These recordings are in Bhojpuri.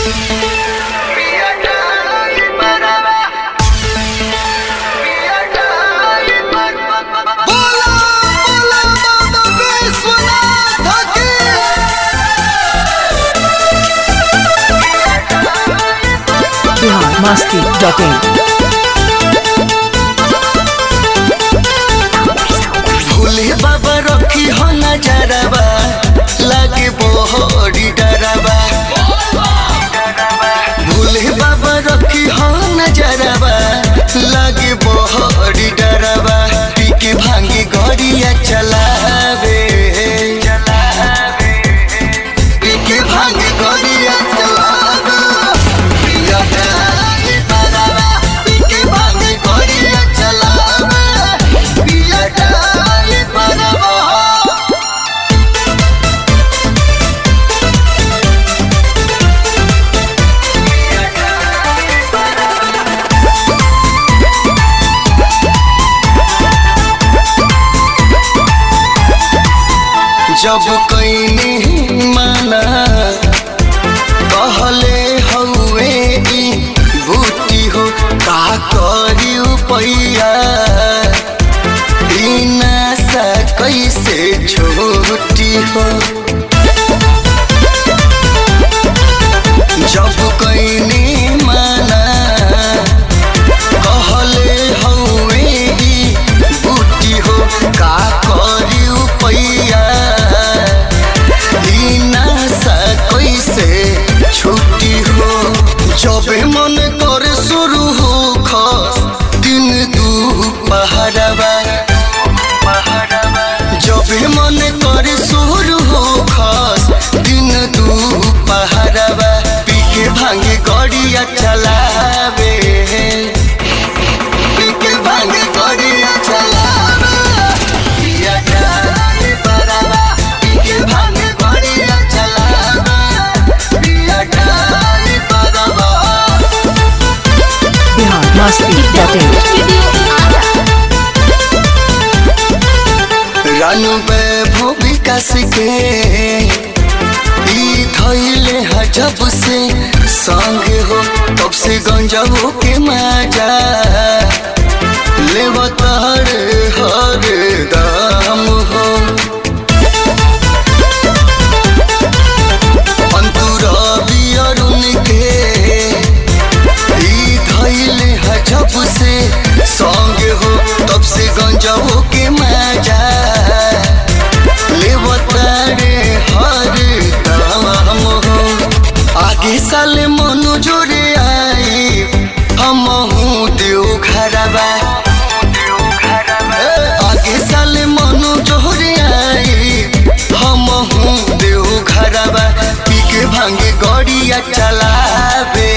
बोला बोला बाबा विश्वनाथ की बिहार मस्ती डॉट इन भोले बाबा रखी हो नजरबा लागे बोहरी डरबा भोले बाबा रखी हो नजरबा लागे बोहरी डरबा पी के भांगी गड़िया चलावे पी के भांगी गड़िया चलावे पिया डाली बराबा पी के भांगी गड़िया चलावे पिया डाली बराबा जब कईनी माना कहले हउए ई बूटी हो का करी पैया बिना सा कैसे छोटी हो जब कईनी माना कहले हउए ई बूटी हो का करी पैया बिना सा कैसे छुट्टी हो जबे मन करे शुरू हो खस दिन दू पहरबा जबे मन करे शुरू हो खस दिन दू पहरबा पी के भांगे गड़िया चलावे पी के भांगे गड़िया चलावे पिया डाली बराबा पी के भांगे गड़िया चलावे पिया डाली बराबा बिहार मस्ती डॉट इन रानू वैभव विकास के ई धैले ह जब से संग हो तब से गंजबो के मजा लेवत हर हर दाम हो अंतुरा अरुण के ई धैले ह जब से संग हो तब से गंजबो के मजा लेवतारे हर दाम हो आगे साल मनु जोड़े आई हम देव घरबा आगे साल मनु जोड़े आई हम देव घरबा पी के भांगे गड़िया चलावे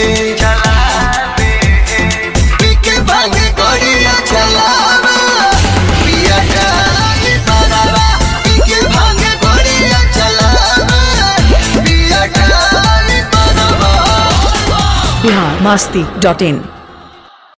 पी के भांगे गड़िया चलावे पिया डाली बराबा पी के भांगे गड़िया चलावे पिया डाली बराबा बिहार मस्ती डॉट इन